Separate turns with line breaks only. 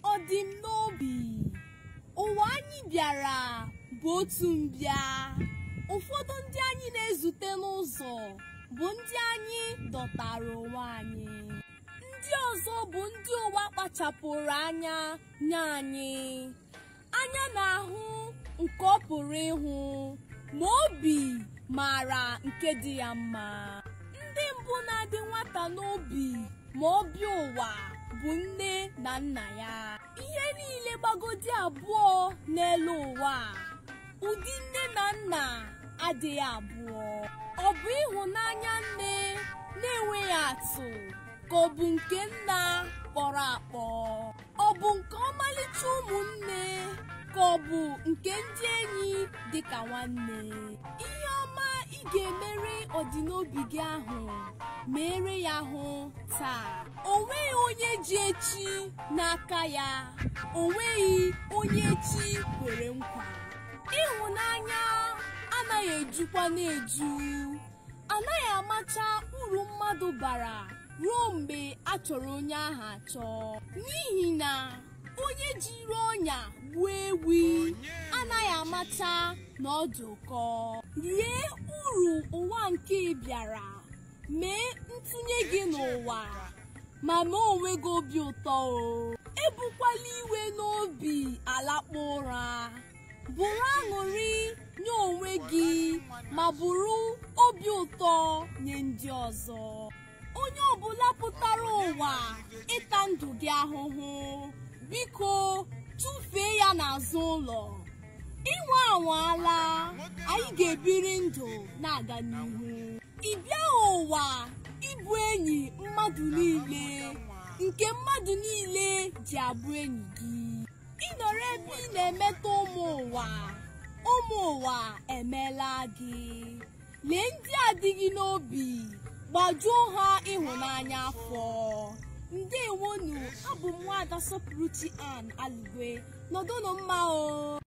ọ dị m n'obi ụwa anyị bịara bụ otu mbịa ụfọdụ ndị anyị na-ezute n'ụzọ bụ ndị anyị dọtara onwe anyị ndị ọzọ bụ ndị ụwa kpachapụrụ anya nye anyị anya na-ahụ nke ọ pụrụ ịhụ ma obi maara nke dị ya mma ndị mbụ na-adị nwata n'obi ma ọ bịa ụwa bụ nne na nna ya ihe niile gbagodi abụọ n'elu ụwa ụdị nne na nna adịghị abụọ ọ bụ ịhụnanya nne na-enweghị atụ ka ọ bụ nke nna kpọrọ akpọ ọ bụ nke ọmalịcha ụmụnne ka ọ bụ nke ndị enyi dịka nwanne ihe ọma ị ga-emere ọdịnobi gị ahụ mere ya hụ taa o nweghị onye ji echi n'aka ya o nweghị onye echi kwere nkwa ịhụnanya anaghị ejukwa na-eju anaghị amacha uru mmadụ bara ruo mgbe a chọrọ onye ahụ achọ n'ihi na onye jiri ọnya gbuo ewi anaghị amacha na ọ dị ụkọ rie uru ụwa nke bịara mee ntụnye gị n'ụwa ma mee onwe gị obi ụtọ o ebukwala iwe n'obi alakpa ụra bụrụ aṅụrị nye onwe gị ma bụrụ obi ụtọ nye ndị ọzọ onye ọbụla pụtara ụwa ịta ndụ gị ahụhụ biko tụfee ya n'azụ ụlọ ịnwe anwaala anyị ga-ebiri ndụ na-aga n'ihu ị bịaghị ụwa ịbụ enyi mmadụ niile nke mmadụ niile ji abụ enyi gị ịnọrọ ebe ị na-emetọ ụmụ ụwa ụmụ ụwa emeela gị lee ndị adịghị n'obi gbajuo ha ịhụnanya afọ ndewonu abụ m nwaada sọpụrụchi an alugwe nọdụnụ mma o